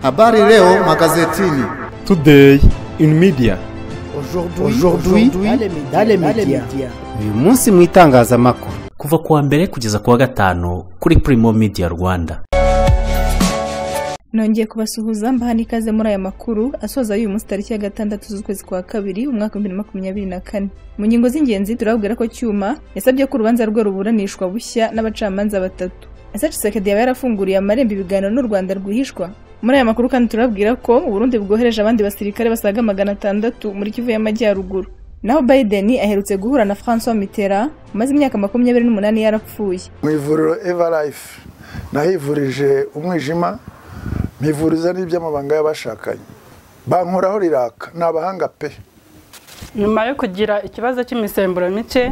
Habari leo magazetini. Today in media. Aujourd'hui dans les médias. uyu munsi mu itangazamakuru kuva ku wa mbere kugeza ku wa gatanu kuri Primo Media Rwanda nongeye kubasuhuza mbahana ikaze muri aya makuru asoza y'uyu munsi tariki ya gatandatu z'ukwezi kwa kabiri umwaka w'ibihumbi bibiri na makumyabiri na kane mu ngingo z'ingenzi turababwira ko cyuma yasabye ko urubanza rwe ruburanishwa bushya n'abacamanza batatu ese Tshisekedi yaba yarafunguriye amarembo ibiganiro n'u Rwanda rwihishwa muri aya makuru kandi turababwira ko Uburundi bwohereje abandi basirikare basaga magana atandatu muri Kivu y'Amajyaruguru naho Biden aherutse guhura na François Mitterrand umaze imyaka makumyabiri n'umunani yarapfuye mu ivuriro evarayifu nahivurije umwijima mpivuriza n'iby'amabanga y'abashakanye bankoraho riraka ni abahanga pe nyuma yo kugira ikibazo cy'imisemburo mike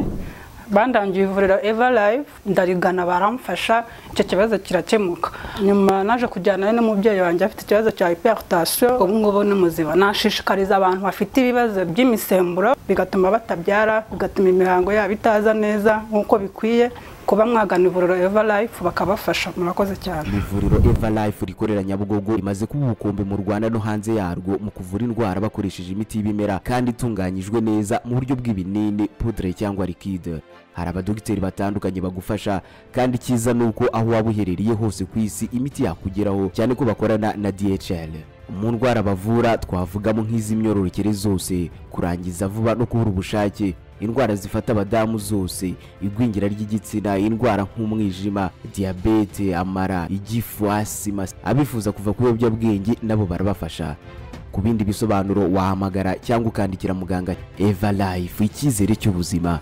bandangiye ivuriro eva live ndarigana baramfasha icyo kibazo kirakemuka nyuma naje kujyanayo n'umubyeyi wanjye afite ikibazo cya hypertension ubu ngubu ni muzima nashishikariza abantu bafite ibibazo by'imisemburo bigatuma batabyara bigatuma imihango yabo itaza neza nk'uko bikwiye kuba mwagana ivuriro eva live bakabafasha murakoze cyane ivuriro eva life rikorera nyabugogo rimaze kuba ubukombe mu rwanda no hanze yarwo mu kuvura indwara bakoresheje imiti y'ibimera kandi itunganyijwe neza mu buryo bw'ibinini pudre cyangwa likide hari abadogiteri batandukanye bagufasha kandi icyiza ni uko aho waba uherereye hose ku isi imiti yakugeraho cyane ko bakorana na dhl mu ndwara bavura twavugamo nk'iz'imyororokere zose kurangiza vuba no kubura ubushake indwara zifata abadamu zose igwingira ry'igitsina indwara nk'umwijima diyabete amara igifu asima abifuza kuva ku biyobyabwenge nabo barabafasha ku bindi bisobanuro wahamagara cyangwa ukandikira muganga eva life icyizere cy'ubuzima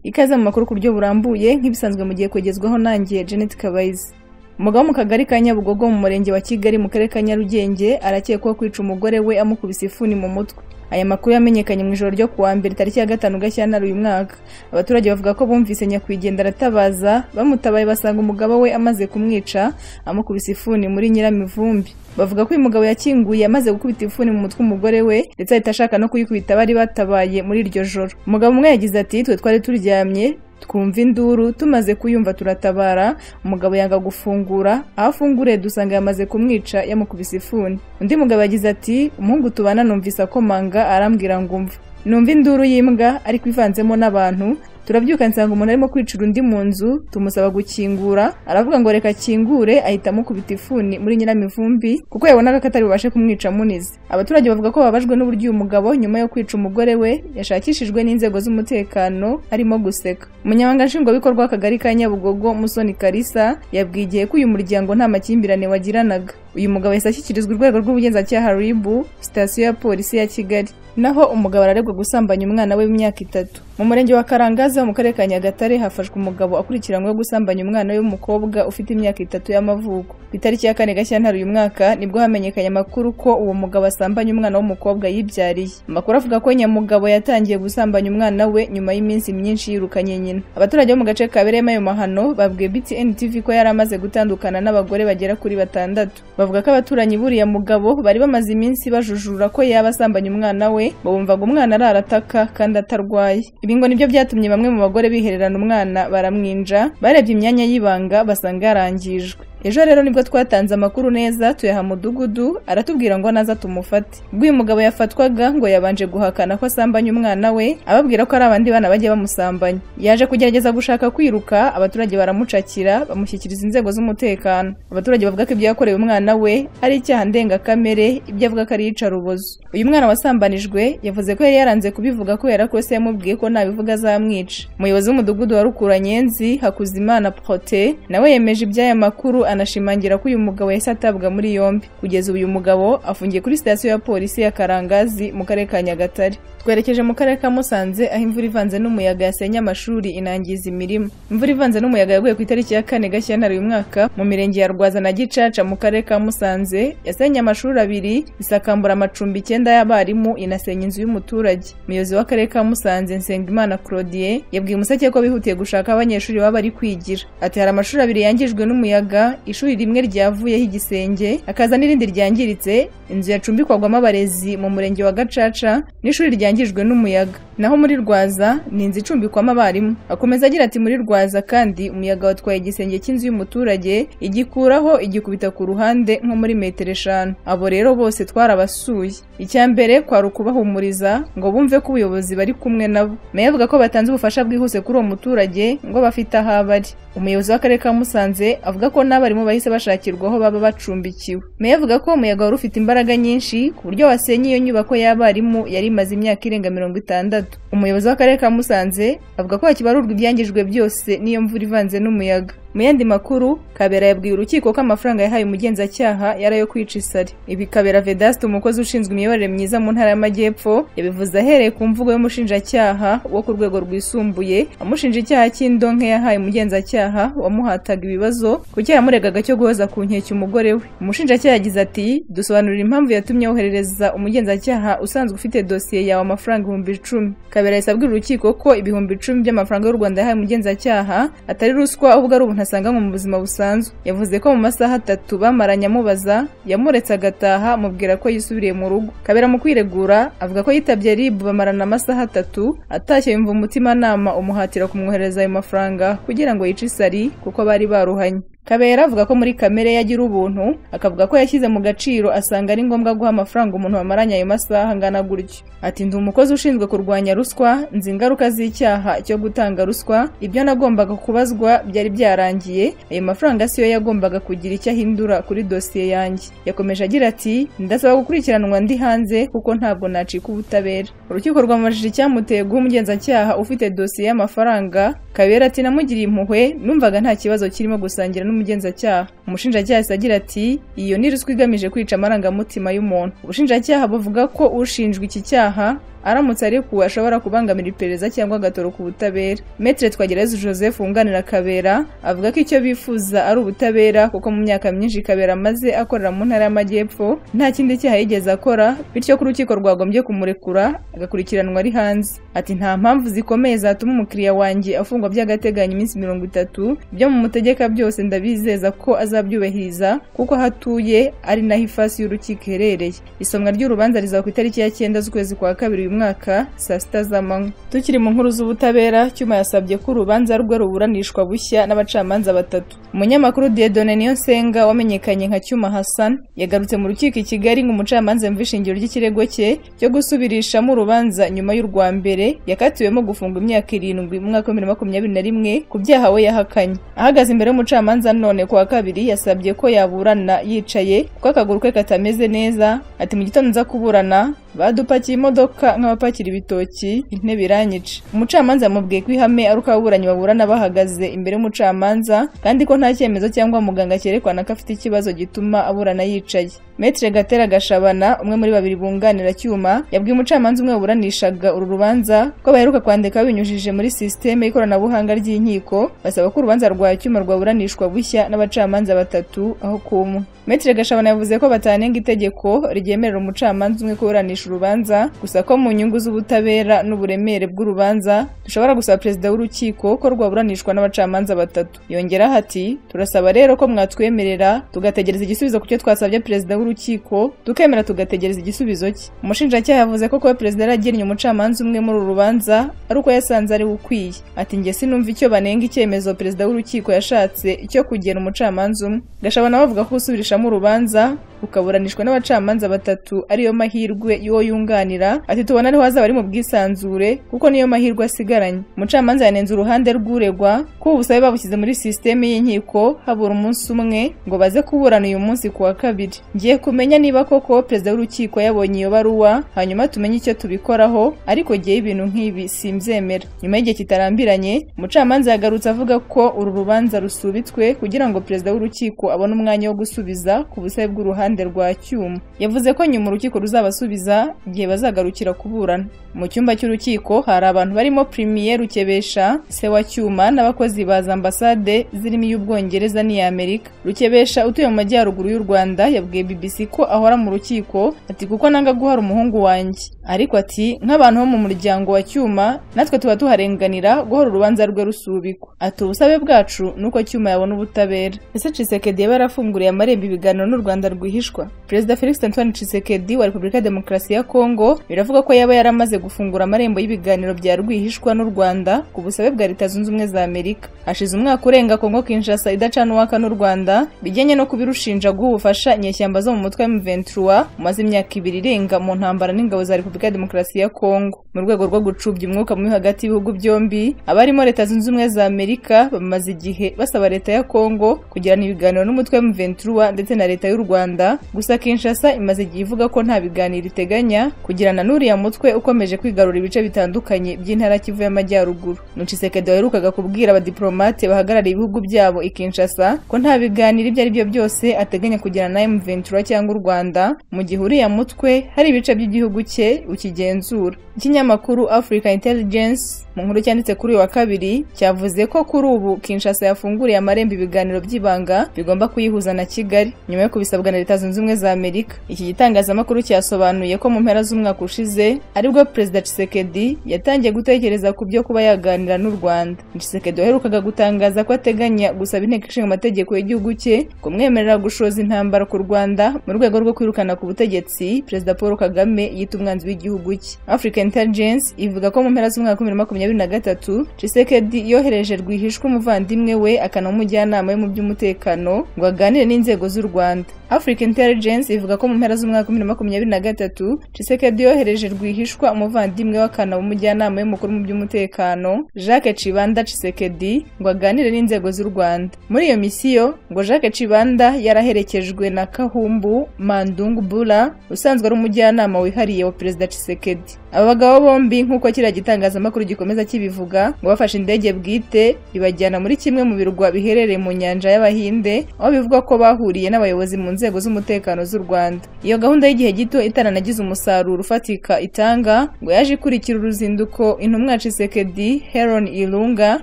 ikaze mu makuru ku buryo burambuye nk'ibisanzwe mu gihe kwegezwaho nangiye Janet Kabayizi umugabo wo mu kagari ka Nyabugogo mu murenge wa Kigali mu karere ka Nyarugenge arakekwaho kwica umugore we amukubise ifuni mu mutwe aya makuru yamenyekanye mu ijoro ryo kuwa mbere tariki ya gatanu gashyantare uyu mwaka abaturage bavuga ko bumvise nyakwigendera aratabaza bamutabaye basanga umugabo we amaze kumwica amukubise ifuni muri nyiramivumbi bavuga ko uyu mugabo yakinguye amaze gukubita ifuni mu mutwe umugore we ndetse ahita ashaka no kuyikubita abari batabaye muri iryo joro umugabo umwe yagize ati twe twari turyamye twumva induru tumaze kuyumva turatabara umugabo yanga gufungura aho afunguriye dusanga yamaze kumwica yamukubise ifuni undi mugabo yagize ati umuhungu tubana numvise akomanga arambwira ngo umva numva induru y'imbwa ariko ivanzemo n'abantu turabyuka nsanga umuntu arimo kwicira undi mu nzu tumusaba gukingura aravuga ngo reka akingure ahita amukubita ifuni muri nyiramivumbi kuko yabonaga ko atari bubashe kumwica amunize abaturage bavuga ko bababajwe n'uburyo uyu mugabo nyuma yo kwica umugore we yashakishijwe n'inzego z'umutekano harimo guseka umunyamabanga nshingwabikorwa w'akagari ka nyabugogo musoni karisa yabwiye igihe ko uyu muryango nta makimbirane wagiranaga uyu mugabo yahise ashyikirizwa urwego rw'ubugenzacyaha ribu sitasiyo ya polisi ya kigali naho umugabo araregwa gusambanya umwana we w'imyaka itatu mu murenge wa karangaza mu karere ka nyagatare hafashwe umugabo akurikiranyweho gusambanya umwana we w'umukobwa ufite imyaka itatu y'amavuko ku itariki ya kane gashyantare uyu mwaka nibwo hamenyekanye amakuru ko uwo mugabo asambanya umwana w'umukobwa yibyariye amakuru avuga ko nyamugabo yatangiye gusambanya umwana we nyuma y'iminsi myinshi yirukanye nyina abaturage bo mu gace kabereyemo ayo mahano babwiye btn tv ko yari amaze gutandukana n'abagore bagera kuri batandatu bavuga ko abaturanyi buriya mugabo bari bamaze iminsi bajujura ko yaba asambanya umwana we bumvaga umwana ararataka kandi atarwaye ibi ngo nibyo byatumye bamwe mu bagore bihererana umwana baramwinja barebye imyanya y'ibanga basanga yarangijwe ejo rero nibwo twatanze amakuru neza tuyaha mudugudu aratubwira ngo naza tumufate ubwo uyu mugabo yafatwaga ngo yabanje guhakana ko asambanya umwana we ababwira ko ari abandi bana bajya bamusambanya yaje kugerageza gushaka kwiruka abaturage baramucakira bamushyikiriza inzego z'umutekano abaturage bavuga ko ibyo yakorewe umwana we ari icyaha ndengakamere ibyo avuga ko ari iyicarubozo uyu mwana wasambanijwe yavuze ko yari yaranze kubivuga kubera ko se yamubwiye ko nabivuga azamwica umuyobozi w'umudugudu wa rukuranyenzi hakuzimana prote nawe yemeje iby'aya makuru anashimangira ko uyu mugabo yahise atabwa muri yombi kugeza uyu mugabo afungiye kuri sitasiyo ya polisi ya karangazi mu karere ka nyagatare twerekeje mu karere ka musanze aho imvura ivanze n'umuyaga yasenye amashuri inangiza imirima imvura ivanze n'umuyaga yaguye ku itariki ya kane gashyantare uyu mwaka mu mirenge ya rwaza na gicaca mu karere ka musanze yasenye amashuri abiri isakambura amacumbi icyenda y'abarimu inasenya inzu y'umuturage umuyobozi w'akarere ka musanze nsengimana claudien yabwiye umuseke ko bihutiye gushaka abanyeshuri baba bari kwigira ati hari amashuri abiri yangijwe n'umuyaga ishuri rimwe ryavuyeho igisenge hakaza n'irindi ryangiritse inzu yacumbikwagwamo abarezi mu murenge wa gacaca n'ishuri ryangijwe n'umuyaga naho muri rwaza ni inzu icumbikwamo abarimu akomeza agira ati muri rwaza kandi umuyaga watwaye igisenge cy'inzu y'umuturage igikuraho igikubita ku ruhande nko muri metero eshanu abo rero bose twarabasuye icya mbere kwari ukubahumuriza ngo bumve ko ubuyobozi bari kumwe nabo meya avuga ko batanze ubufasha bwihuse kuri uwo muturage ngo bafite aho abari umuyobozi w'akarere ka musanze avuga ko n'abarimu bahise bashakirwa aho baba bacumbikiwe meya avuga ko umuyaga wari ufite imbaraga nyinshi ku buryo wasenye iyo nyubako y'abarimu yari imaze imyaka irenga mirongo itandatu umuyobozi w'akarere ka musanze avuga ko hakibarurwa ibyangijwe byose n'iyo mvura ivanze n'umuyaga mu yandi makuru kabera yabwiye urukiko ko amafaranga yahaye umugenzacyaha yari ayo kwica isari ibi kabera vedaste umukozi ushinzwe imiyoborere myiza mu ntara y'amajyepfo yabivuze ahereye ku mvugo y'umushinjacyaha wo ku rwego rwisumbuye amushinja icyaha cy'indonke yahaye umugenzacyaha wamuhataga ibibazo ku cyaha yamuregaga cyo guhoza ku nkeke umugore we umushinjacyaha yagize ati dusobanurira impamvu yatumye woherereza umugenzacyaha usanzwe ufite dosiye yawe amafaranga ibihumbi icumi kabera yahise abwira urukiko ko ibihumbi icumi by'amafaranga y'u rwanda yahaye umugenzacyaha atari ruswa ahubwo ari ubuntu asanganywe mu buzima busanzwe yavuze ko mu masaha atatu bamaranye amubaza yamuretse agataha amubwira ko yisubiriye mu rugo kabera mu kwiregura avuga ko yitabye ribu bamarana amasaha atatu atashye yumva umutimanama umuhatira kumwohereza ayo mafaranga kugira ngo yice isari kuko bari baruhanye kabera avuga ko muri kamere ye agira ubuntu akavuga ko yashyize mu gaciro asanga ari ngombwa guha amafaranga umuntu bamaranye ayo masaha angana gutyo ati ndi umukozi ushinzwe kurwanya ruswa nzi ingaruka z'icyaha cyo gutanga ruswa ibyo nagombaga kubazwa byari byarangiye ayo mafaranga siyo yagombaga kugira icyo ahindura kuri dosiye yanjye yakomeje agira ati ndasaba gukurikiranwa ndi hanze kuko ntabwo nacika ubutabera urukiko rwamubajije icyamuteye guha umugenzacyaha ufite dosiye y'amafaranga kabera ati namugiriye impuhwe numvaga nta kibazo kirimo gusangira n'umuntu n'umugenzacyaha umushinjacyaha yahise agira ati iyo ni ruswa igamije kwica amarangamutima y'umuntu ubushinjacyaha buvuga ko ushinjwa iki cyaha aramutse arekuwe ashobora kubangamira iperereza cyangwa agatoroka ubutabera metre twagerageje joseph wunganira kabera avuga ko icyo bifuza ari ubutabera kuko mu myaka myinshi kabera amaze akorera mu ntara y'amajyepfo nta kindi cyaha yigeze akora bityo ko urukiko rwagombye kumurekura agakurikiranwa ari hanze ati nta mpamvu zikomeye zatuma umukiriya wanjye afungwa by'agateganyo iminsi mirongo itatu ibyo mu mutegeka byose ndabizeza ko azabyubahiriza kuko aho atuye ari naho ifasi y'urukiko iherereye isomwa ry'urubanza rizaba ku itariki ya cyenda z'ukwezi kwa kabiri uyu mwaka saa sita z'amanywa tukiri mu nkuru z'ubutabera cyuma yasabye ko urubanza rwe ruburanishwa bushya n'abacamanza batatu umunyamakuru diedone nsenga wamenyekanye nka cyuma hassan yagarutse mu rukiko i kigali nk'umucamanza mva ishingiro ry'ikirego cye cyo gusubirishamo urubanza nyuma y'urwa mbere yakatiwemo gufungwa imyaka irindwi mu mwaka wa bibiri na makumyabiri na rimwe ku byaha we yahakanye ahagaze imbere y'umucamanza none ku wa kabiri yasabye ko yaburana yicaye kuko akaguru ke katameze neza ati mu gitondo nza kuburana badupakiye imodoka nk'abapakira ibitoki intebe iranyica umucamanza yamubwiye ko ihame ari uko ababuranyi baburana bahagaze imbere y'umucamanza kandi ko nta cyemezo cyangwa muganga cyerekana ko afite ikibazo gituma aburana yicaye metre gatera gashabana umwe muri babiri bunganira cyuma yabwiye umucamanza umwe waburanishaga uru rubanza ko baheruka kwandika babinyujije muri sisiteme y'ikoranabuhanga ry'inkiko basaba ko urubanza rwa cyuma rwaburanishwa bushya n'abacamanza batatu aho kumwe metre gashabana yavuze ko batanenga itegeko ryemerera umucamanza umwe kuburanisha urubanza gusa ko mu nyungu z'ubutabera n'uburemere bw'urubanza dushobora gusaba perezida w'urukiko ko rwaburanishwa n'abacamanza batatu yongeraho ati turasaba rero ko mwatwemerera tugategereza igisubizo ku cyo twasabye perezida w'urukiko tukemera tugategereza igisubizo cye umushinjacyaha yavuze ko kuba perezida yaragennye umucamanza umwe muri uru rubanza ari uko yasanze ari ukwiye ati njye sinumva icyo banenga icyemezo perezida w'urukiko yashatse cyo kugena umucamanza umwe gashabana bavuga ko gusubirishamo urubanza ukaburanishwa n'abacamanza batatu ariyo mahirwe y'uwo yunganira ati tubona ariho hazaba ari mu bwisanzure kuko niyo mahirwe asigaranye umucamanza yanenze uruhande rw'uregwa ko ubusabe babushyize muri sisiteme y'inkiko habura umunsi umwe ngo baze kuburana uyu munsi ku wa kabiri ngiye kumenya niba koko perezida w'urukiko yabonye iyo baruwa hanyuma tumenye icyo tubikoraho ariko ngewe ibintu nk'ibi simbyemera nyuma y'igihe kitarambiranye umucamanza yagarutse avuga ko uru rubanza rusubitswe kugira ngo perezida w'urukiko abone umwanya wo gusubiza ku busabe bw'uruhande rwa cyuma yavuze ko nyuma urukiko ruzabasubiza igihe bazagarukira kuburana mu cyumba cy'urukiko hari abantu barimo primiye rukebesha se wa cyuma n'abakozi ba za ambasade zirimo iy'ubwongereza n'iy'amerika rukebesha utuye mu majyaruguru y'u rwanda yabwiye bbc ko ahora mu rukiko ati kuko nanga guhara umuhungu wanjye ariko ati nk'abantu bo mu muryango wa cyuma natwe tuba tuharenganira guhora urubanza rwe rusubikwa ati ubusabe bwacu ni uko cyuma yabona ubutabera ese cisekedi yaba yarafunguriye amarembo ibiganiro n'u rwanda rwihishe rwihishwa perezida felix antoine tshisekedi wa repubulika ya demokarasi ya kongo biravuga ko yaba yaramaze gufungura amarembo y'ibiganiro bya rwihishwa n'u rwanda ku busabe bwa leta zunze ubumwe za amerika hashize umwaka urenga kongo kinshasa idacana uwaka n'u rwanda bijyanye no kubirushinja guha ubufasha inyeshyamba zo mu mutwe wa M23 umaze imyaka ibiri irenga mu ntambara n'ingabo za repubulika ya demokarasi ya kongo mu rwego rwo gucubya umwuka mubi hagati y'ibihugu byombi abarimo leta zunze ubumwe za amerika bamaze igihe basaba leta ya kongo kugirana ibiganiro n'umutwe wa M23 ndetse na leta y'u rwanda gusa kinshasa imaze igihe ivuga ko nta biganiro iteganya kugirana n'uriya mutwe ukomeje kwigarura ibice bitandukanye by'intara kivu y'amajyaruguru nucisekedi waherukaga kubwira abadiplomate bahagarariye ibihugu byabo i kinshasa ko nta biganiro ibyo ari byo byose ateganya kugirana na M23 cyangwa u rwanda mu gihe uriya mutwe hari ibice by'igihugu cye ukigenzura ikinyamakuru africa intelligence mu nkuru cyanditse kuri uyu wa kabiri cyavuze ko kuri ubu kinshasa yafunguriye amarembo ibiganiro by'ibanga bigomba kuyihuza na kigali nyuma yo kubisabwa na leta zunze ubumwe za amerika iki gitangazamakuru cyasobanuye ko mu mpera z'umwaka ushize aribwo perezida Tshisekedi yatangiye gutekereza ku byo kuba yaganira n'u rwanda Tshisekedi waherukaga gutangaza ko ateganya gusaba inteko ishinga amategeko y'igihugu cye kumwemerera gushoza intambara ku rwanda mu rwego rwo kwirukana ku butegetsi perezida paul kagame yita umwanzi w'igihugu cye africa intelligence ivuga ko mu mpera z'umwaka wa bibiri na makumyabiri na gatatu Tshisekedi yohereje rwihishwa umuvandimwe we akana umujyanama we mu by'umutekano ngo aganire n'inzego z'u rwanda africa intelligence ivuga ko mu mpera z'umwaka wa bibiri na makumyabiri na gatatu Tshisekedi yohereje rwihishwa umuvandimwe we akana umujyanama we mukuru mu by'umutekano jacques cibanda Tshisekedi ngo aganire n'inzego z'u rwanda muri iyo misiyo ngo jacques cibanda yaraherekejwe na kahumbu mandungu bula usanzwe ari umujyanama wihariye wa perezida Tshisekedi aba bagabo bombi nk'uko kiriya gitangazamakuru gikomeza kibivuga ngo bafashe indege bwite ibajyana muri kimwe mu birwa biherereye mu nyanja y'abahinde aho bivuga ko bahuriye n'abayobozi mu nzego z'umutekano z'u rwanda iyo gahunda y'igihe gito itaranagize umusaruro ufatika itanga ngo yaje ikurikira uruzinduko intumwa ya Tshisekedi heron irunga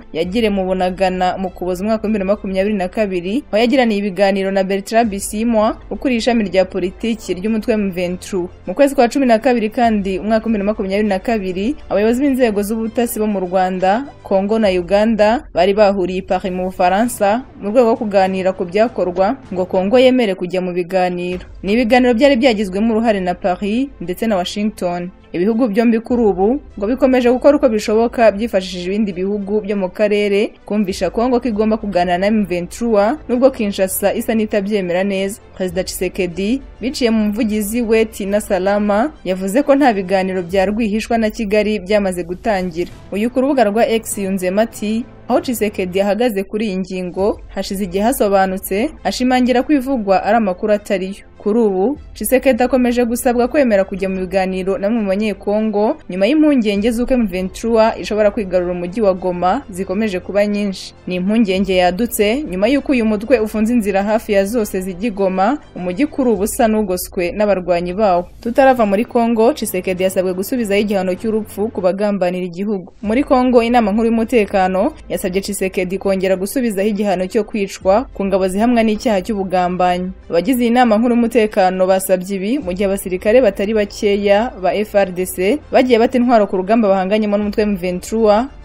yagire mu bunagana mu kuboza umwaka wa bibiri na makumyabiri na kabiri aho yagiraniye ibiganiro na bertrand bisimwa ukuriye ishami rya politiki ry'umutwe mventru mu kwezi kwa cumi na kabiri kandi umwaka wa bibiri na makumyabiri na kabiri abayobozi b'inzego z'ubutasi bo mu rwanda kongo na uganda bari bahuriye i paris mu bufaransa mu rwego rwo kuganira ku byakorwa ngo kongo yemere kujya mu biganiro ni ibiganiro byari byagizwemo uruhare na paris ndetse na washington ibihugu byombi kuri ubu ngo bikomeje gukora uko bishoboka byifashishije ibindi bihugu byo mu karere kumvisha kongo ko igomba kuganira na M23 nubwo Kinshasa isa n'itabyemera neza perezida Tshisekedi biciye mu muvugizi we Tina Salama yavuze ko nta biganiro bya rwihishwa na Kigali byamaze gutangira uyu ku rubuga rwa X yunzemo ati aho Tshisekedi ahagaze kuri iyi ngingo hashize igihe hasobanutse ashimangira ko ivugwa ari amakuru atariyo kuri ubu Tshisekedi akomeje gusabwa kwemera kujya mu biganiro na mu banyekongo nyuma y'impungenge z'uko M23 ishobora kwigarura umujyi wa Goma zikomeje kuba nyinshi ni impungenge yadutse nyuma y'uko uyu mutwe ufunze inzira hafi ya zose zijya Goma umujyi kuri ubu usa n'ugoswe n'abarwanyi bawo tutarava muri Kongo Tshisekedi yasabwe gusubizaho igihano cy'urupfu ku bagambanira igihugu muri Kongo inama nkuru y'umutekano yasabye Tshisekedi kongera gusubizaho igihano cyo kwicwa ku ngabo zihamwa n'icyaha cy'ubugambanyi abagize iyi nama nkuru y'umutekano basabye ibi mu gihe abasirikare batari bakeya ba FRDC bagiye bata intwaro ku rugamba bahanganyemo n'umutwe M23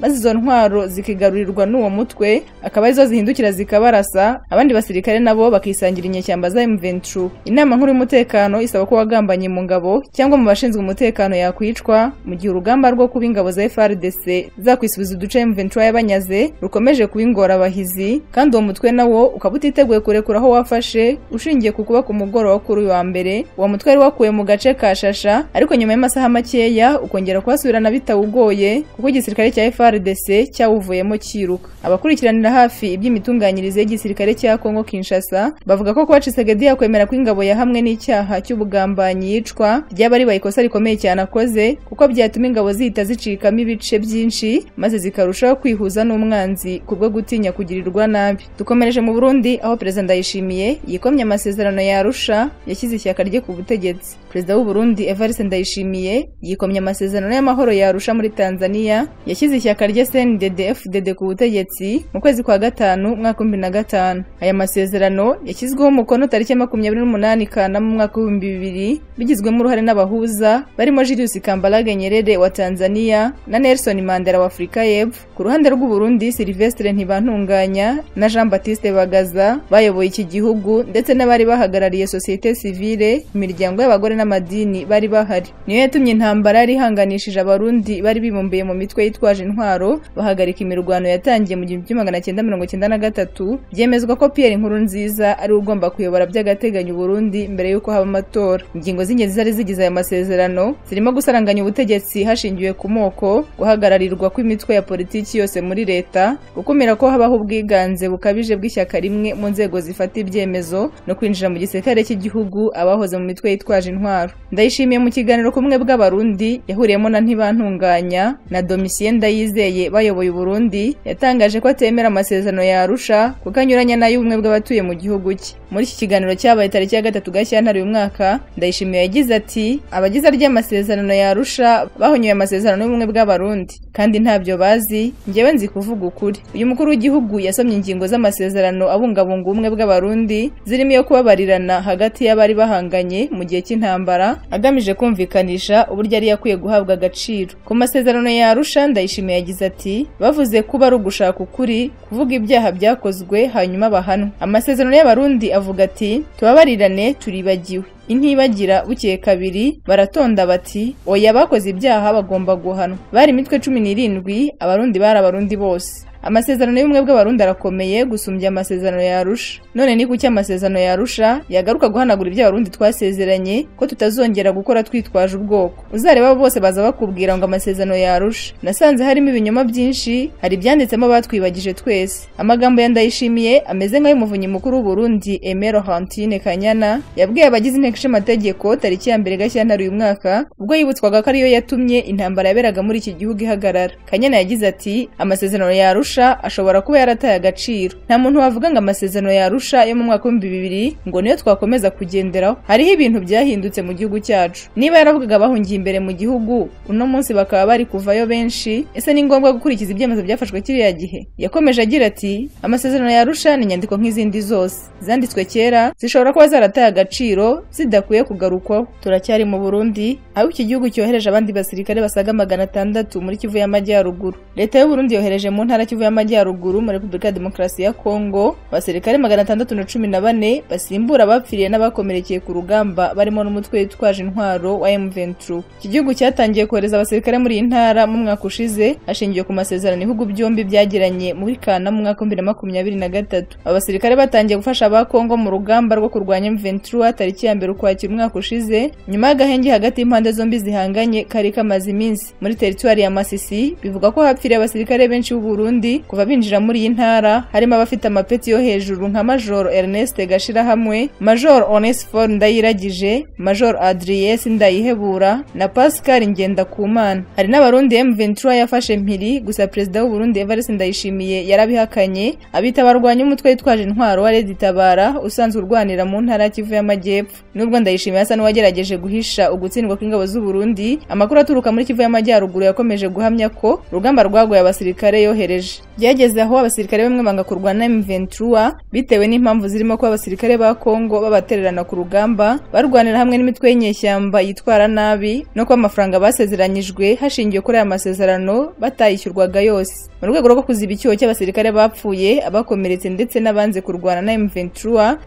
maze izo ntwaro zikigarurirwa n'uwo mutwe akaba arizo zihindukira zikabarasa abandi basirikare nabo bakisangira inyeshyamba za M23 inama nkuru y'umutekano isaba ko wagambanye mu ngabo cyangwa mu bashinzwe umutekano yakwicwa mu gihe urugamba rwo kuba ingabo za FRDC zakwisubiza uduce M23 yabanyaze rukomeje kuba ingorabahizi kandi uwo mutwe nawo ukaba utiteguye kurekura aho wafashe ushingiye ku kuba ku mugoroba kuri uyu wa mbere uwo mutwe wari wakuwe mu gace ka shasha ariko nyuma y'amasaha makeya ukongera kuhasubirana bitawugoye kuko igisirikare cya FRDC cyawuvuyemo cyiruka abakurikiranira hafi iby'imitunganyirize y'igisirikare cya Kongo Kinshasa bavuga ko kuba Tshisekedi yakwemera ko ingabo ya hamwe n'icyaha cy'ubugambanyi yicwa ryaba ari ikosa rikomeye cyane akoze kuko byatuma ingabo zihita zicikamo ibice byinshi maze zikarushaho kwihuza n'umwanzi kubwo gutinya kugirirwa nabi dukomereje mu Burundi aho perezida Ndayishimiye yikomye amasezerano ya Arusha yashyize ishyaka rye ku butegetsi perezida w'u Burundi Evariste Ndayishimiye yikomye amasezerano y'amahoro ya Arusha muri Tanzania yashyize ishyaka rye CNDD-FDD ku butegetsi mu kwezi kwa gatanu umwaka w'ibihumbi na gatanu aya masezerano yashyizweho umukono tariki ya makumyabiri n'umunani Kanama mu mwaka w'ibihumbi bibiri bigizwemo uruhare n'abahuza barimo Julius Kambarage Nyerere wa Tanzania na Nelson Mandela wa Afurika y'Epfo ku ruhande rw'u Burundi Silvestre Ntibantunganya na Jean Baptiste Bagaza bayoboye iki gihugu ndetse n'abari bahagarariye sosiyete sosiyete sivile imiryango y'abagore n'amadini bari bahari niyo yatumye intambara yari ihanganishije abarundi bari bibumbiye mu mitwe yitwaje intwaro bahagarika imirwano yatangiye mu gihumbi kimwe magana cyenda mirongo cyenda na gatatu byemezwa ko pierre inkuru nziza ari we ugomba kuyobora by'agateganyo uburundi mbere y'uko haba amatora ingingo z'ingenzi zari zigize aya masezerano zirimo gusaranganya ubutegetsi hashingiwe ku moko guhagararirwa kw'imitwe ya politiki yose muri leta gukumira ko habaho ubwiganze bukabije bw'ishyaka rimwe mu nzego zifata ibyemezo no kwinjira mu gisirikare cy'igihugu abahoze mu mitwe yitwaje intwaro ndayishimiye mu kiganiro kumwe bw'abarundi yahuriyemo na ntibantunganya na domisiyeni ndayizeye bayoboye uburundi yatangaje ko atemera amasezerano ya arusha kuko anyuranya n'ay'ubumwe bw'abatuye mu gihugu cye muri iki kiganiro cyabaye tariki ya gatatu gashyantare uyu mwaka ndayishimiye yagize ati abagize arya amasezerano ya arusha bahonyoye amasezerano y'ubumwe bw'abarundi kandi ntabyo bazi njyewe nzi kuvuga ukuri uyu mukuru w'igihugu yasomye ingingo z'amasezerano abungabunga ubumwe bw'abarundi zirimo iyo kubabarirana hagati y'abari bahanganye mu gihe cy'intambara agamije kumvikanisha uburyo yari yakwiye guhabwa agaciro ku masezerano ya arusha ndayishimiye yagize ati bavuze kuba ari ugushaka ukuri kuvuga ibyaha byakozwe hanyuma bahanwe amasezerano y'abarundi avuga ati tubabarirane turibagiwe intibagira bukeye kabiri baratonda bati oya bakoze ibyaha bagomba guhanwa bari imitwe cumi n'irindwi abarundi bari abarundi bose amasezerano y'ubumwe bw'abarundi arakomeye gusumbya amasezerano ya arusha none ni kuki amasezerano ya arusha yagaruka guhanagura ibyo abarundi twasezeranye ko tutazongera gukora twitwaje ubwoko uzareba bose baza bakubwira ngo amasezerano ya arusha nasanze harimo ibinyoma byinshi hari ibyanditsemo batwibagije twese amagambo ya ndayishimiye ameze nk'ay'umuvunyi mukuru w'uburundi emero hantine kanyana yabwiye abagize inteko ishinga amategeko tariki ya mbere gashyantare uyu mwaka ubwo yibutswaga ko ariyo yatumye intambara yaberaga muri iki gihugu ihagarara kanyana yagize ati amasezerano ya arusha arusha ashobora kuba yarataye agaciro nta muntu wavuga ngo amasezerano ya arusha yo mu mwaka w'ibihumbi bibiri ngo niyo twakomeza kugenderaho hariho ibintu byahindutse mu gihugu cyacu niba yaravugaga bahungiye imbere mu gihugu uno munsi bakaba bari kuvayo benshi ese ni ngombwa gukurikiza ibyemezo byafashwe kiriya gihe yakomeje agira ati amasezerano ya arusha ni inyandiko nk'izindi zose zanditswe kera zishobora kuba zarataye agaciro zidakwiye kugarukwaho turacyari mu burundi aho iki gihugu cyohereje abandi basirikare basaga magana atandatu muri kivu y'amajyaruguru leta y'uburundi yohereje mu ntara Kivu y'Amajyaruguru muri Repubulika ya Demokarasi ya Kongo abasirikare magana atandatu na cumi na bane basimbura abapfiriye n'abakomerekeye ku rugamba barimo n'umutwe witwaje intwaro wa M23 iki gihugu cyatangiye kohereza abasirikare muri iyi ntara mu mwaka ushize hashingiwe ku masezerano ibihugu byombi byagiranye muri Kana mu mwaka 2023 abasirikare batangiye gufasha aba Kongo mu rugamba rwo kurwanya M23 tariki ya mbere ukwakira umwaka ushize nyuma y'agahenge hagati y'impande zombi zihanganye kari kamaze iminsi muri teritwari ya Masisi bivuga ko hapfiriye abasirikare benshi b'u Burundi kuva binjira muri iyi ntara harimo abafite amapeti yo hejuru nka majoro Ernest Gashirahamwe majoro Onesphore Ndayiragije majoro Adries Ndayihebura na Pascal Ngendakumana hari n'abarundi M23 yafashe mpiri gusa perezida w'u Burundi Evariste Ndayishimiye yarabihakanye abita abarwanya umutwe witwaje intwaro wa Red Tabara usanzwe urwanira mu ntara ya Kivu y'Amajyepfo nubwo Ndayishimiye asa n'uwagerageje guhisha ugutsindwa kw'ingabo z'u Burundi amakuru aturuka muri Kivu y'Amajyaruguru yakomeje guhamya ko urugamba rwagoye abasirikare yohereje byageze aho abasirikare bamwe banga kurwana M23 bitewe n'impamvu zirimo kuba abasirikare ba Kongo babatererana ku rugamba barwanira hamwe n'imitwe y'inyeshyamba yitwara nabi no kuba amafaranga basezeranyijwe hashingiwe kuri aya masezerano batayishyurwaga yose mu rwego rwo kuziba icyuho cy'abasirikare bapfuye abakomeretse ndetse n'abanze kurwana na M23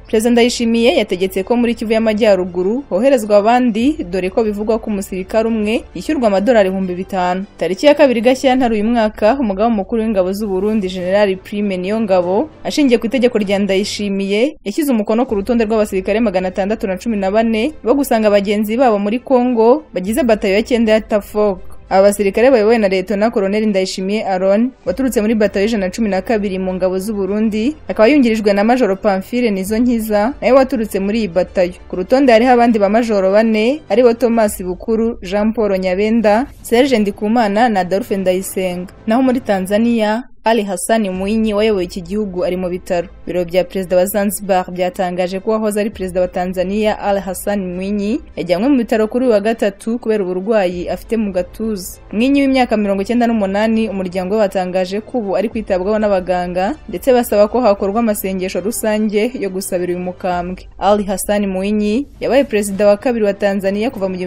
Perezida Ndayishimiye yategetse ko muri Kivu y'Amajyaruguru hoherezwa abandi dore ko bivugwa ko umusirikare umwe yishyurwa amadolari ibihumbi bitanu tariki ya kabiri Gashyantare uyu mwaka umugabo mukuru w'ingabo z'Uburundi General Prime Niyongabo ashingiye ku itegeko rya Ndayishimiye yashyize umukono ku rutonde rw'abasirikare magana atandatu na cumi na bane bo gusanga bagenzi babo muri Kongo bagize batayo ya cyenda ya Tafoka aba basirikare bayobowe na Leyetona Koloneli Ndayishimiye Aron waturutse muri batayo ijana na cumi na kabiri mu ngabo z'u Burundi akaba yungirijwe na Majoro Pamphile Nizo Nkiza nawe waturutse muri iyi batayo ku rutonde hariho abandi ba Majoro bane aribo Thomas Bukuru Jean Paul Nyabenda Serge Ndikumana na Adolphe Ndayisenga naho muri Tanzania ali Hassan Mwinyi wayoboye iki gihugu ari mu bitaro biro bya perezida wa Zanzibar byatangaje ko wahoze ari perezida wa Tanzania Ali Hassan Mwinyi yajyanywe mu bitaro kuri wa gatatu kubera uburwayi afite mu gatuza Mwinyi w'imyaka 98 umuryango we watangaje ko ubu ari kwitabwaho n'abaganga ndetse basaba ko hakorwa amasengesho rusange yo gusabira uyu mukambwe Ali Hassan Mwinyi yabaye perezida wa kabiri wa Tanzania kuva mu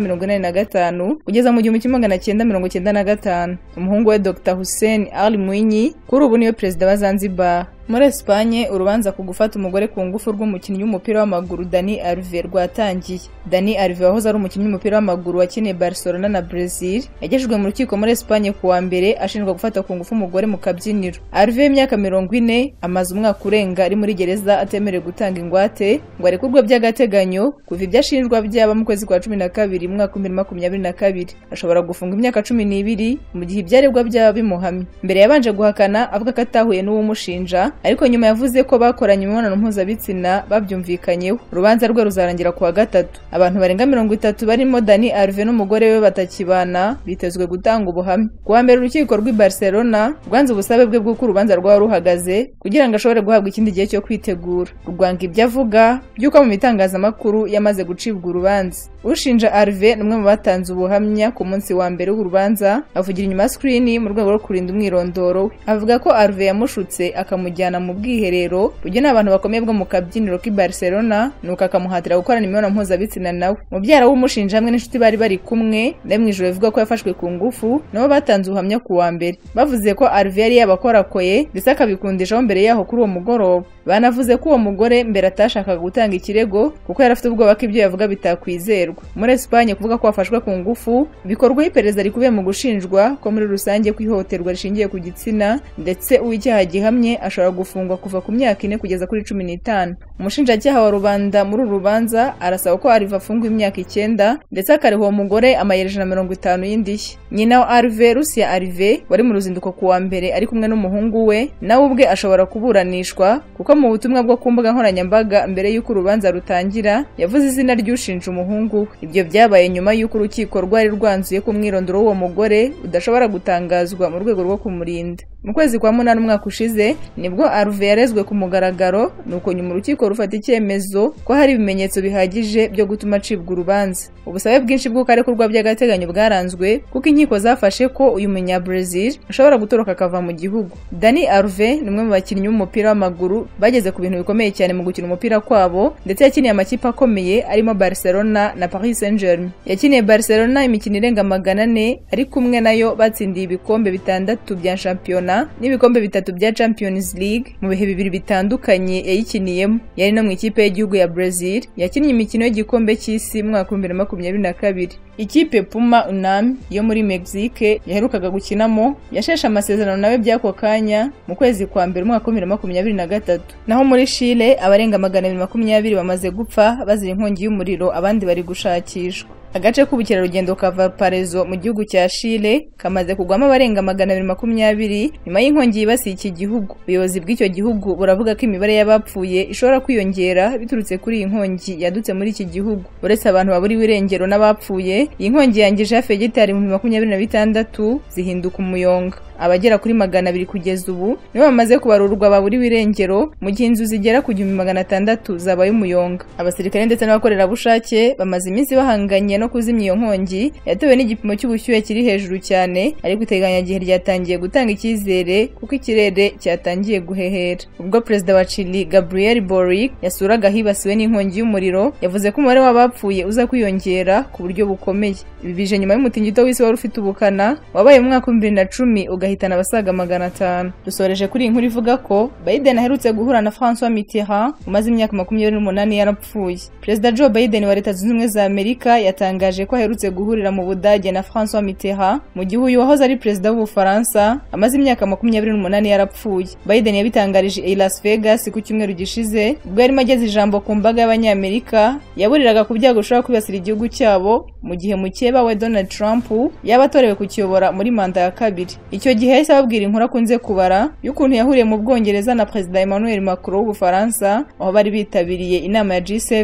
1985 kugeza mu 1995 umuhungu we Dr Hussein Ali Mwinyi kuri ubu niwe perezida wa Zanzibar muri Espagne urubanza ku gufata umugore ku ngufu rw'umukinnyi w'umupira w'amaguru Dani Alves rwatangiye Dani Alves wahoze ari umukinnyi w'umupira w'amaguru wakiniye Barcelona na Brazil yagejejwe mu rukiko muri Espagne ku wa mbere ashinjwa gufata ku ngufu umugore mu kabyiniro Alves w'imyaka mirongo ine amaze umwaka urenga ari muri gereza atemerewe gutanga ingwate ngo arekurwe by'agateganyo kuva ibyo ashinjwa byaba mu kwezi kwa cumi na kabiri mu mwaka w'ibihumbi bibiri na makumyabiri na kabiri ashobora gufungwa imyaka cumi n'ibiri mu gihe ibyaregwa byaba bimuhamye mbere yabanje guhakana avuga ko atahuye n'uwumushinja ariko nyuma yavuze ko bakoranye imibonano mpuzabitsina babyumvikanyeho urubanza rwe ruzarangira ku wa gatatu abantu barenga mirongo itatu barimo dani arve n'umugore we batakibana bitezwe gutanga ubuhamya ku wa mbere urukiko rw'i barcelona rwanze ubusabe bwe bw'uko urubanza rwaba ruhagaze kugira ngo ashobore guhabwa ikindi gihe cyo kwitegura rwanga ibyo avuga by'uko mu bitangazamakuru yamaze gucibwa urubanza ushinja arve ni umwe mu batanze ubuhamya ku munsi wa mbere w'urubanza avugira inyuma ya sikirini mu rwego rwo kurinda umwirondoro we avuga ko arve yamushutse akamujyana mu bwiherero ruge ni abantu bakomeye bwo mu kabyiniro k'i barcelona nuko akamuhatira gukorana imibonano mpuzabitsina nawe mubyara w'umushinja hamwe n'inshuti bari bari kumwe nawe mu ijoro bivuga ko yafashwe ku ngufu nabo batanze ubuhamya ku wa mbere bavuze ko arve yari yabakorakoye ndetse akabikundishaho mbere yaho kuri uwo mugoroba banavuze ko uwo mugore mbere atashakaga gutanga ikirego kuko yari afite ubwoba ko ibyo yavuga bitakwizerwa muri esipanye kuvuga ko wafashwe ku ngufu bikorwaho iperereza rikubiye mu gushinjwa ko muri rusange ko ihohoterwa rishingiye ku gitsina ndetse uw'icyaha gihamye ashobora gufungwa kuva ku myaka ine kugeza kuri cumi n'itanu umushinjacyaha wa rubanda muri uru rubanza arasaba ko ariva afungwa imyaka icyenda ndetse akareba uwo mugore amayero ijana na mirongo itanu y'indishyi nyina wa arive rusiya arive wari mu ruzinduko ku wa mbere ari kumwe n'umuhungu we nawe ubwe ashobora kuburanishwa kuko mu butumwa bwo ku mbuga nkoranyambaga mbere y'uko urubanza rutangira yavuze izina ry'ushinja umuhungu we ibyo byabaye nyuma y'uko urukiko rwari rwanzuye ko umwirondoro w'uwo mugore udashobora gutangazwa mu rwego rwo kumurinda mu kwezi kwa munani umwaka ushize nibwo aruve yarezwe ku mugaragaro nuko nyuma urukiko rufata icyemezo ko hari ibimenyetso bihagije byo gutuma acibwa urubanza ubusabe bwinshi bw'uko arekurwa by'agateganyo bwaranzwe kuko inkiko zafashe ko uyu munyabrazil ashobora gutoroka akava mu gihugu dani aruve ni umwe mu bakinnyi b'umupira w'amaguru bageze ku bintu bikomeye cyane mu gukina umupira kwabo ndetse yakiniye amakipe akomeye arimo barcelona na paris saint germain yakiniye barcelona imikino irenga magana ane ari kumwe nayo batsindiye ibikombe bitandatu bya shampiyona n'ibikombe bitatu bya champions league mu bihe bibiri bitandukanye yayikiniyemo yari no mu ikipe y'igihugu ya brazil yakinnye imikino y'igikombe cy'isi mu mwaka w'ibihumbi bibiri na makumyabiri na kabiri ikipe puma unami yo muri mexique yaherukaga gukinamo yasheshe amasezerano nawe by'ako kanya mu kwezi kwa mbere umwaka w'ibihumbi bibiri na makumyabiri na gatatu naho muri chile abarenga magana abiri makumyabiri bamaze gupfa bazira inkongi y'umuriro abandi bari gushakishwa agace k'ubukerarugendo ka valparezo mu gihugu cya chile kamaze kugwamo abarenga magana abiri makumyabiri nyuma y'inkongi yibasiye iki gihugu ubuyobozi bw'icyo gihugu buravuga ko imibare y'abapfuye ishobora kwiyongera biturutse kuri iyi nkongi yadutse muri iki gihugu uretse abantu baburiwe irengero n'abapfuye iyi nkongi yangije hafi ya gitari ibihumbi makumyabiri na bitandatu zihinduka umuyonga abagera kuri magana abiri kugeza ubu nibo bamaze kubarurwa baburiwe irengero mu gihe inzu zigera ku gihumbi magana atandatu zabaye umuyonga abasirikare ndetse n'abakorerabushake bamaze iminsi bahanganye no kuzimya iyo nkongi yatewe n'igipimo cy'ubushyuhe kiri hejuru cyane ariko iteganyagihe ryatangiye gutanga icyizere kuko ikirere cyatangiye guhehera ubwo perezida wa chili gabriel boric yasuraga ahibasiwe n'inkongi y'umuriro yavuze ko umubare w'abapfuye uza kwiyongera ku buryo bukomeye ibi bije nyuma y'umutingito w'isi wari ufite ubukana wabaye mu mwaka w'ibihumbi bibiri na cumi agahitana abasaga magana atanu dusoreje kuri iyi nkuru ivuga ko biden aherutse guhura na francois mitterrand umaze imyaka makumyabiri n'umunani yarapfuye perezida joe biden wa leta zunze ubumwe za amerika yatangaje ko aherutse guhurira mu budage na francois mitterrand mu gihe uyu wahoze ari perezida w'ubufaransa amaze imyaka makumyabiri n'umunani yarapfuye biden yabitangarije i las vegas ku cyumweru gishize ubwo yarimo ageze ijambo ku mbaga y'abanyamerika yaburiraga ku byago bishobora kwibasira igihugu cyabo mu gihe mukeba we donald trump yaba atorewe kukiyobora muri manda ya kabiri icyo gihe yahise ababwira inkuru akunze kubara y'ukuntu yahuriye mu bwongereza na perezida emmanuel macron w'ubufaransa aho bari bitabiriye inama ya g7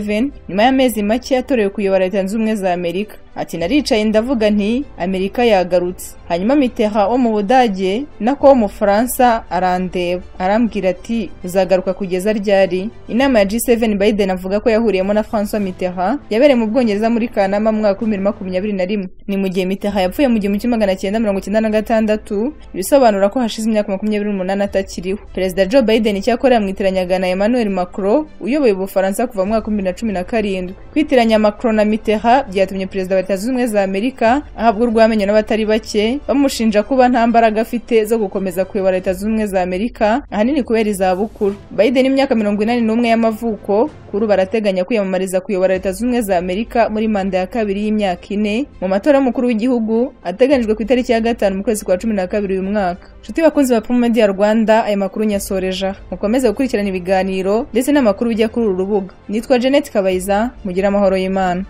nyuma y'amezi make yatorewe kuyobora leta zunze ubumwe za amerika ati naricaye ndavuga nti amerika yagarutse hanyuma mitera wo mu budage nako wo mu faransa arandeba arambwira ati uzagaruka kugeza ryari inama ya g7 biden avuga ko yahuriyemo na francois mitera yabereye mu bwongereza muri kanama mu mwaka bibiri makumyabiri na rimwe ni mu gihe mitaha yapfuye mu gihumbi kimwe magana cyenda mirongo cyenda na gatandatu ibisobanura ko hashize imyaka makumyabiri n'umunani atakiriho perezida joe biden icyakora yamwitiranyagana na emmanuel macron uyoboye ubufaransa kuva mu mwaka w'ibihumbi na cumi na karindwi kwitiranya macron na mitterrand byatumye perezida wa leta zunze ubumwe za amerika ahabwa urwamenyo n'abatari bake bamushinja kuba nta mbaraga afite zo gukomeza kuyobora leta zunze ubumwe za amerika ahanini kubera izabukuru biden imyaka mirongo inani n'umwe y'amavuko kuri ubu arateganya kwiyamamariza kuyobora leta zunze ubumwe za amerika muri manda ya kabiri y'imyaka ine mu matora y'umukuru w'igihugu ateganyijwe ku itariki ya gatanu mu kwezi kwa cumi na kabiri uyu mwaka nshuti bakunzi ba Primo Media Rwanda aya makuru nyasoreje aho. mukomeze gukurikirana ibiganiro ndetse n'amakuru bijya kuri uru rubuga nitwa Janet Kabayiza mugire amahoro y'Imana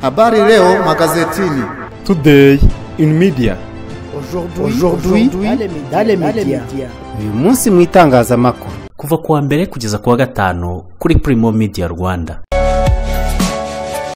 Habari leo magazetini. Today in media. Aujourd'hui, dans les médias. uyu munsi mu itangazamakuru kuva kuwa mbere kugeza kuwa gatanu kuri Primo Media Rwanda